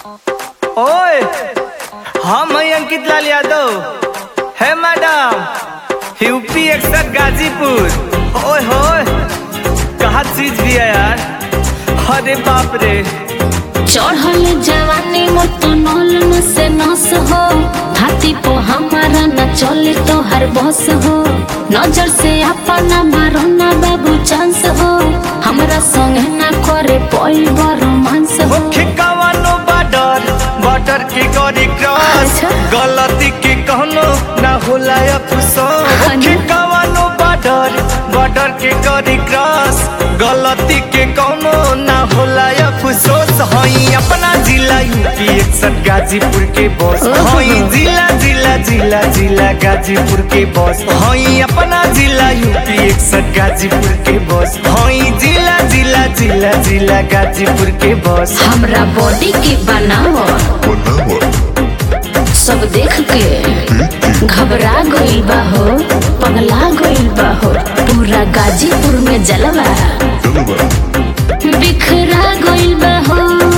ओए हम हैं अंकित लाल यादव है मैडम यूपी एक्सर गाजीपुर ओए होए कहा चीज भी है यार अरे बाप रे चढ़ल जवानी मोट नल में से नस हो हाथी पो हमारा न चले तो हर बस हो नजर से अपना मारो ना बाबू चांस हो हमरा संग ना करे कोई रोमांस हो मुख्य कवानो बॉर्डर बॉर्डर के गरी क्रॉस अच्छा। गलती के कहनो ना होला अफसोस हाँ मुख्य ना। कवानो बॉर्डर बॉर्डर के गरी क्रॉस गलती के कहनो ना होला अफसोस हई अपना जिला यूपी एकसठ गाजीपुर के बॉस ओहो। हई जिला जिला जिला जिला गाजीपुर के बॉस हई अपना जिला यूपी एकसठ गाजीपुर के बॉस हई जिला जिला जिला जिला गाजीपुर के बॉस हमरा बॉडी के बनाओ सब देख के घबरा गइल बा हो पगला गइल बा हो पूरा गाजीपुर में जलवा बिखरा गइल बा हो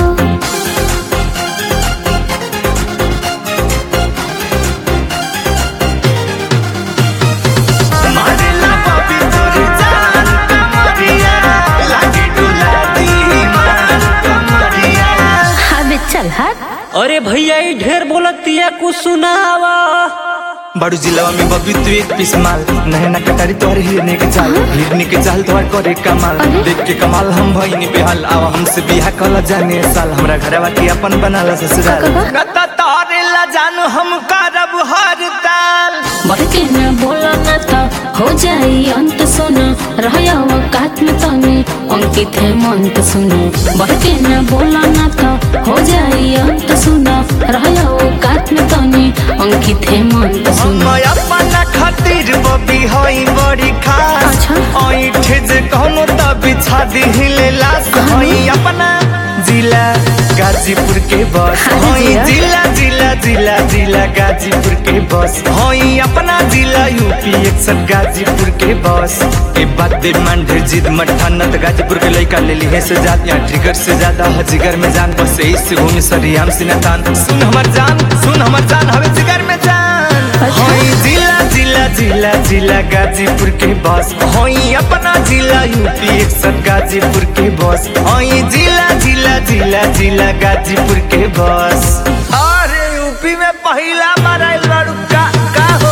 मारेला बाबी तोरी जान कमरिया लागी डुला दी मान कमरिया अबे चल हट अरे भैया ई ढेर बोलतिया कुछ सुनावा बड़ू जिलावा में बबी तू एक पीस माल नहना कटारी तोहर हिरने के चाल हिरने के चाल तोहर करे कमाल अरे? देख के कमाल हम भईनी बेहाल आवा हमसे बिहा कल जाने साल हमरा घरवा के अपन बनाला ससुराल का? नता तारे ला जानू हम करब हर ताल बढ़ के न बोला न तो हो जाई अंत सुनो रहया वकात में तने अंकित है मंत सुनो बढ़ के न बोला न तो हो जाई अंत सुनो रहया वकात में तने अंकित है मंत हम सुनो अपना खातिर बबी हई बड़ी खास अच्छा। ऐठे जे कहनो त बिछा दिहिले लाश कहाँ? हई अपना जिला गाजीपुर के बस हाँ हई जिया। जिला जिला जिला जिला गाजीपुर के बस हई अपना जिला यूपी एकसठ गाजीपुर के बस के बात दे मान ढेर जिद मठा नत गाजीपुर के लइका ले ली है से जात यहाँ ट्रिगर से ज्यादा है जिगर में जान बस इससे भूमि सरियाम सिनतान सुन हमर जान सुन हमर जान हवे जिगर में जान अच्छा। हई जिला जिला जिला जिला गाजीपुर के बस हई अपना जिला यूपी एकसठ गाजीपुर के बस हई जिला जिला जिला जिला गाजीपुर के बस अरे यूपी में पहला मराइल बाड़ू का का हो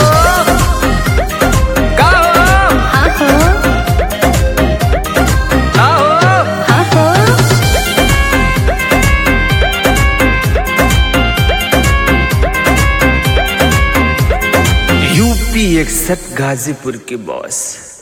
का हो हाँ हो का हो हाँ हो यूपी एकसठ गाजीपुर के बॉस